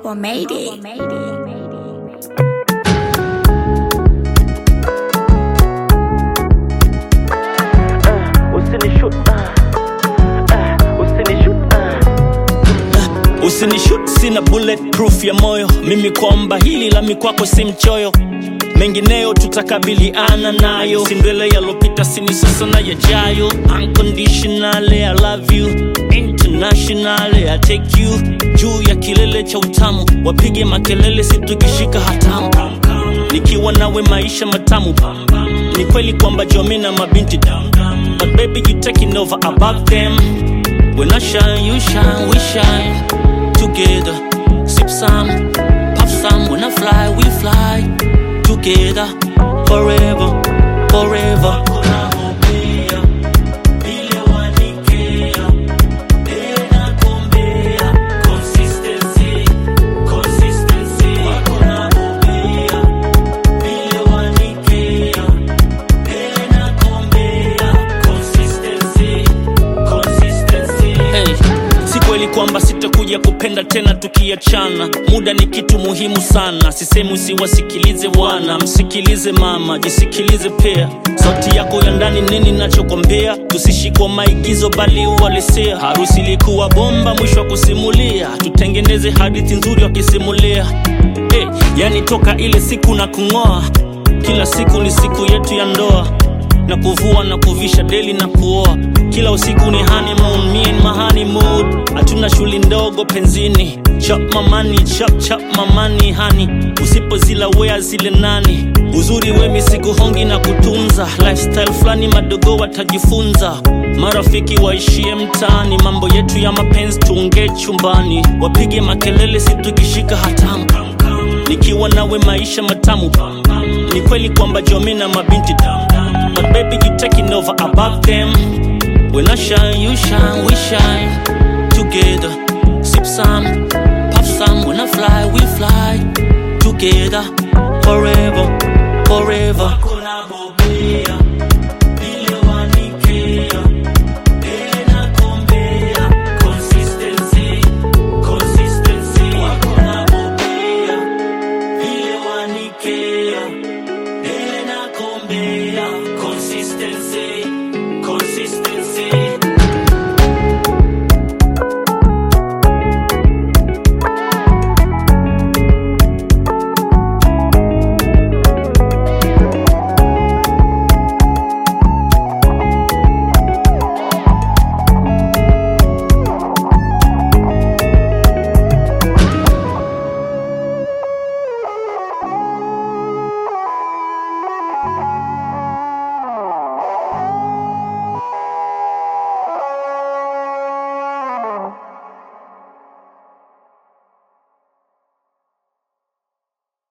Robo made it. Usinishut, ah. Ah, usinishut, ah. usinishut sina bulletproof ya moyo mimi kwamba hili la mikwako si mchoyo mengineyo tutakabiliana nayo sindwele yalopita sini sasa na yajayo unconditionally i love you internationally i take you juu ya kilele cha utamu wapige makelele situkishika hatamu nikiwa nawe maisha matamu ni kweli kwamba jomi na mabinti but baby you taking over above them when i shine you shine we shine together sip some pop some when i fly we fly together forever forever Hey, si kweli kwamba sitakuja kupenda tena tukiachana muda ni kitu muhimu sana sisemi usiwasikilize wana msikilize mama jisikilize pia sauti yako ya ndani nini nachokwambia tusishikwa maigizo bali uhalisia harusi ilikuwa bomba mwisho wa kusimulia tutengeneze hadithi nzuri wakisimulia hey, yani toka ile siku na kung'oa kila siku ni siku yetu ya ndoa na kuvua na kuvisha deli na kuoa kila usiku ni honeymoon, me and my honeymoon hatuna shuli ndogo penzini chap mamani chap chap mamani hani usipozila wea zile nani uzuri wemi sikuhongi na kutunza lifestyle fulani madogo watajifunza marafiki waishie mtaani mambo yetu ya mapenzi tuongee chumbani wapige makelele situkishika hatamu nikiwa nawe maisha matamu ni kweli kwamba jomi na mabinti but baby you taking over above them when i shine you shine we shine together sip some pop some when i fly we fly together forever forever